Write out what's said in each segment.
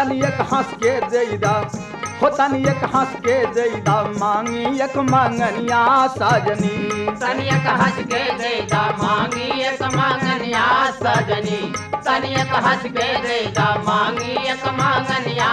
तनी एक हंस के देदा हो तनी एक हंस के देदा मांगी एक मंगनिया सजनी तनियक हंस के देदा मांगी एक मांगनिया सजनी तनियक हंस के देदा मांगी एक मांगनिया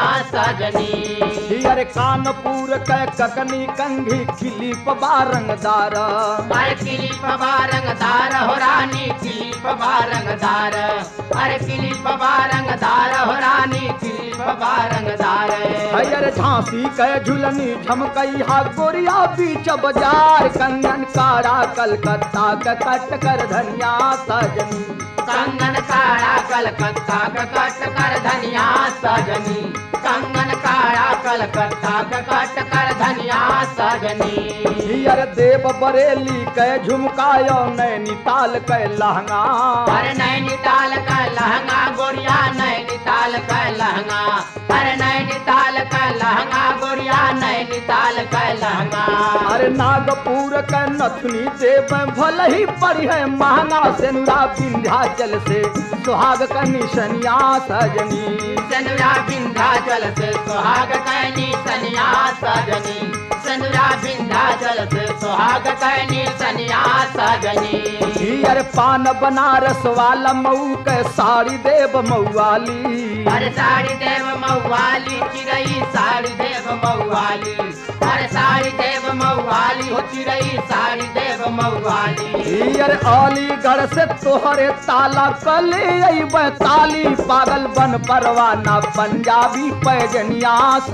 सजनी हियर कानपुर के ककनी कंघी खिलीप बारंगदार अरे किलिप बारंगदार हो रानी किलिप बारंगदार अरे किलिप बारंगदार हो रानी किलिप बारंगदार हयर झांसी के झुलनी झमकई हा गोरिया बीच बाजार कंगन काड़ा कलकत्ता के कट कर धनिया सजनी कंगन काड़ा कलकत्ता का कट कर धनिया सजनी कंगन काड़ा कलकत्ता का कट कर धनिया सजनी हियर देव बरेली के झुमकायो नैनीताल के लहंगा अरे नैनीताल का लहंगा गोरिया नैनीताल का लहंगा अरे नैनीताल का लहंगा गोरिया नैनीताल का लहंगा अरे नागपुर के नथुनी देव भले ही पड़ी है महंगा सेनुरा विंध्याचल से सुहाग का निशनिया सजनी सनुरा विंध्याचल से सुहाग कैनी सनिया सजनी सनुरा विंध्याचल से सुहाग कैनी सनिया सजनी हियर पान बनारस वाला मऊ के साड़ी देव मऊवाली अरे साड़ी देव मऊवाली चिरई साड़ी देव मऊवाली अरे साड़ी देव मऊवाली हो चिरई साड़ी देव मऊवाली हियर अलीगढ़ से तोहरे ताला कले अइबे ताली पागल बन परवाना पंजाबी पैजनिया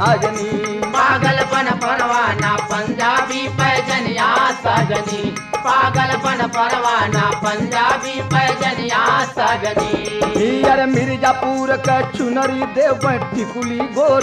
सजनी पागलपन परवाना पंजाबी पैजनिया सजनी पागलपन परवाना पंजाबी पैजनिया सजनी हियर मिर्जापुर के चुनरी देव टिकुली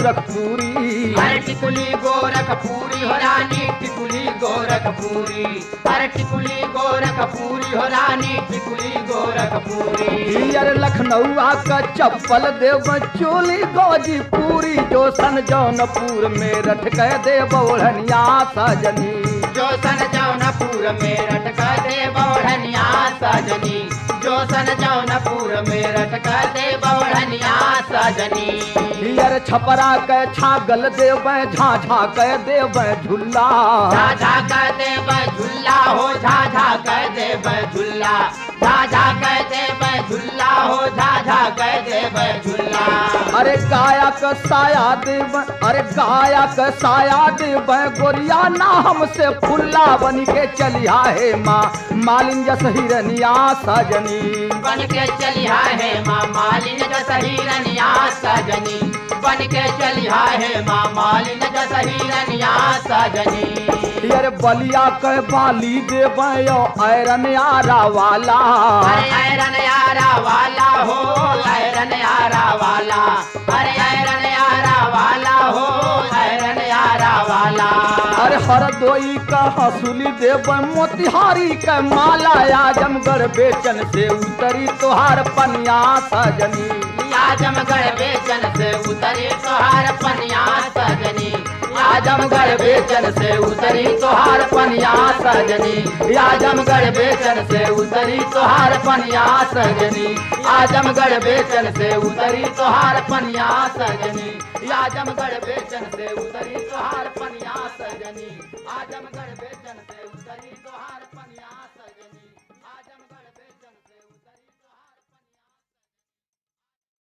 गोरखपुरी अरे टिकुली गोरखपुरी हो रानी टिकुली गोरखपुरी अरे टिकुली गोरखपुरी हो रानी टिकुली गोरखपुरी हियर लखनऊआ का चप्पल देव चोली गोजीपुरी जो सन जौनपुर में रट के देव ओढ़निया सजनी जो सन जौनपुर में रटका दे बौढ़निया सजनी जो सन जौनपुर में रटका दे बौढ़निया सजनी हियर छपरा के छागल देव झाझा के देव झुल्ला झाझा कर दे झुल्ला हो झाझा कर दे झुल्ला झाझा कर दे झुल्ला हो झाझा कर दे झुल्ला अरे गाया का साया देव अरे गाया का साया देव गोरिया ना हमसे फुल्ला बन के चलिया है माँ मालिन जस हिरनिया सजनी बन के चलिया है माँ मालिन जसही रनिया सजनी बन के चलिया है माँ मालिन जसही रनिया सजनी हियर बलिया के बाली देव ऐरन आरा वाला अरे ऐरन यारा वाला हो ऐरन यारा वाला अरे ऐरन यारा वाला हो ऐरन यारा वाला अरे हरदोई का हसूली देव मोतिहारी का माला आजमगढ़ बेचन से उतरी तोहार पनिया सजनी आजमगढ़ बेचन से उतरी तोहार पनिया सजनी आजमगढ़ बेचन से उतरी तोहार पनिया सजनी आजमगढ़ बेचन से उतरी तोहार पनिया सजनी आजमगढ़ बेचन से उतरी तोहार पनिया सजनी आजमगढ़ बेचन से उतरी तोहार पनिया सजनी आजमगढ़ बेचन से